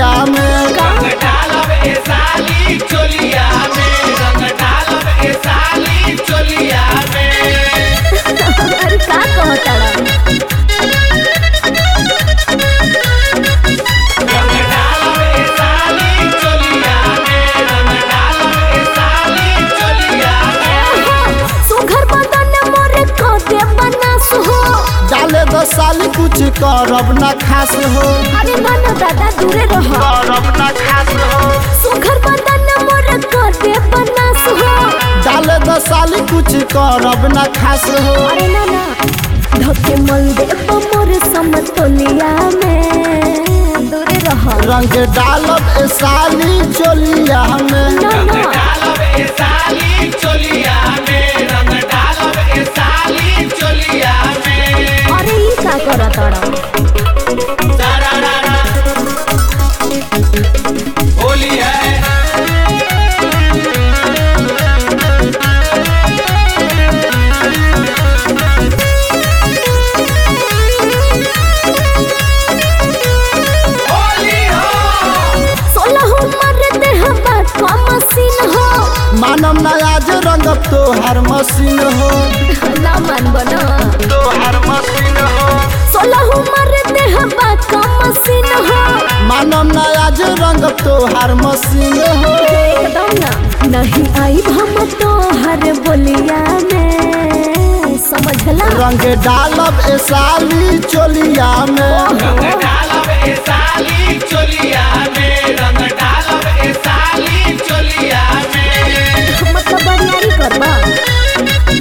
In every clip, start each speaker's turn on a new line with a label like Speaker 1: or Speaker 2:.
Speaker 1: चोलिया में
Speaker 2: रंग डालब ए साली चोलिया में रंग डालब ए साली चोलिया में
Speaker 3: अरे का कहताड़ा
Speaker 2: रंग डालब ए साली चोलिया में रंग डालब ए साली चोलिया में
Speaker 3: सुघर बदन मोरे खोदे बनास हो
Speaker 1: डाले दो साली कुछ करब ना खास हो
Speaker 3: अरे मानो दादा दूरे रहो
Speaker 1: करब ना खास हो
Speaker 3: सुघर बदन मोरे खोदे बनास हो
Speaker 1: डाले दो साली कुछ करब ना खास हो
Speaker 3: अरे ना ना धोके मल दे मोरे समतोलिया में दूरे रहो
Speaker 1: रंग डालब ए साली चोलिया में
Speaker 3: ना
Speaker 2: रंग
Speaker 3: ना
Speaker 2: डालब ए साली चोलिया में रंग डालब ए साली चोलिया में
Speaker 3: अरे ई का करताड़ा
Speaker 2: सारारारा। होली है होली हो
Speaker 3: सोलह उम्र दे हवा का मशीन हो
Speaker 1: मानम ना आज रंगब तो हर मशीन हो
Speaker 3: ना मान बना
Speaker 1: तो हर मशीन हो
Speaker 3: सोलह उम्र दे हवा का मशीन हो
Speaker 1: मानम ना आज रंगब तो हर मशीन हो
Speaker 3: एकदम ना नहीं आई हम तो हर बोलिया में समझला
Speaker 1: रंग डालब ए साली चोलिया में
Speaker 2: रंग डालब ए साली चोलिया में रंग डालब ए साली चोलिया में
Speaker 3: मतलब बरियारी करबा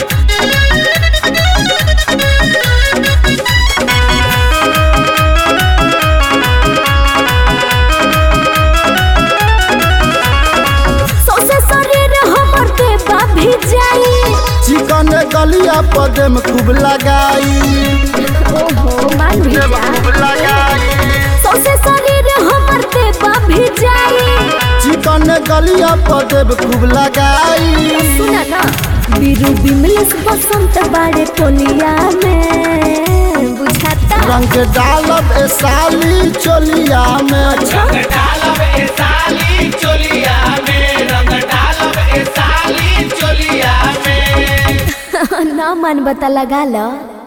Speaker 3: सौसे शरीर हमर देवा भी जाई
Speaker 1: चिकन गलिया पदे में खूब लगाई
Speaker 3: ओहो मान भी जा
Speaker 1: लगाई
Speaker 3: सौसे शरीर हमर देवा भी जाई
Speaker 1: चिकन गलिया पदे में खूब लगाई
Speaker 3: सुना ना बीरू बिमलेश बसंत बाड़े टोलिया में बुझाता
Speaker 1: रंग डालब ए साली चोलिया में
Speaker 2: रंग डालब ए साली चोलिया में रंग डालब ए साली चोलिया में
Speaker 3: ना मन बता लगा लो